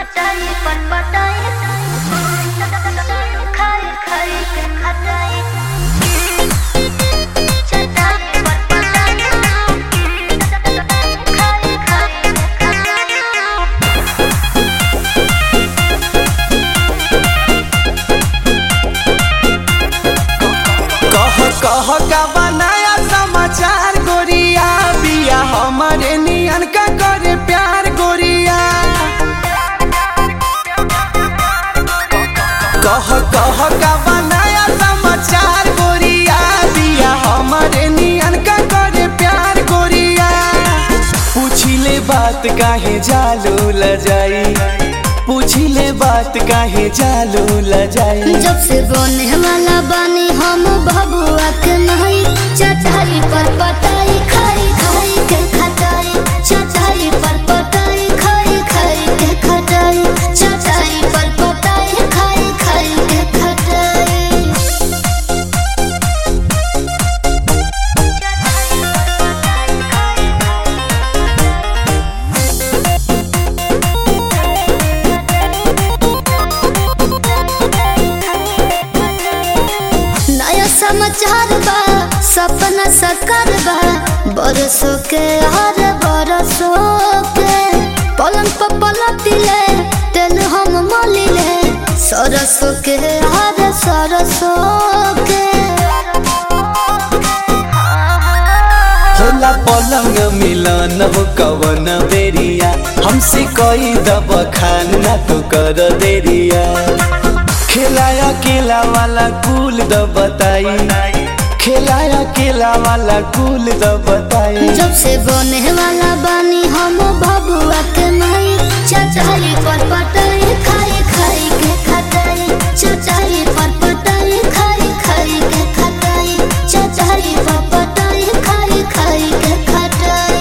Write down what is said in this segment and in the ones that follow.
चटाई पर पटाई खाई खाई के खटाई चटाई पर पटाई खाई खाई के खटाई कह कह का बनाया समाचार गोरिया बिया हमारे नियन का करे प्यार गोरिया कह कह का बनाया समाचार गोरिया बिया हमारे नियन का करे प्यार गोरिया पूछिले बात काहे जालू ल जाई पूछिले बात काहे जालू ल जाई जब से बने वाला बानी हम बबुआ के नहीं चटाई पर पटाई खाई खाई के खटाई चटाई पर पटाई खाई खाई के खटाई चटाई पर पटाई खाई खाई के खटाई नया समाचार बा सपना सकार बा बरसों के हर बरसों के पलंग पर पलटिले तेल हम मलिले सरसों के हर सरसों के होला पलंग मिलन हो कवन बेरिया हमसे कोई दब खान ना तो कर देरिया खिलाया केला वाला कुल द बताई खिलाया केला वाला कुल द बताई जब से बने वाला बानी हम बबुआ के माई चचाई पर पटाई खाई खाई के खटाई चचाई पर पटाई खाई खाई के खटाई चचाई पर पटाई खाई खाई के खटाई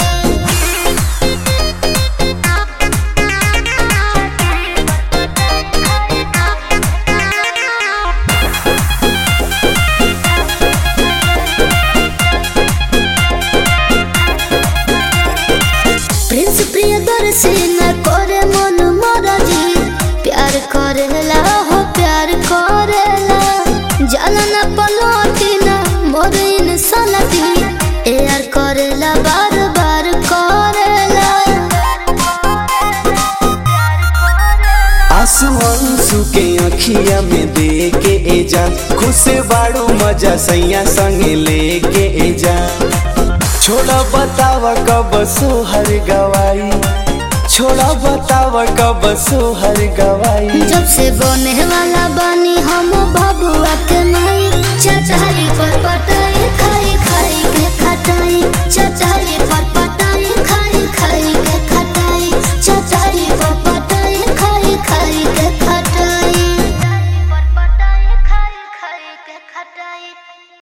प्रिंस प्रियदर्शी न करे मन मरजी प्यार करेला हो प्यार करेला जाला न पलटी न मोर इंसानती यार करेला बार बार करेला आंसू आंसू के अखिया में दे के ए जा खुश बाड़ू मजा सैया संगे लेके ए जा छोड़ा बताव कब सोहर गवाई छोड़ा बताव कब सोहर गवाई जब से बने वाला बानी हम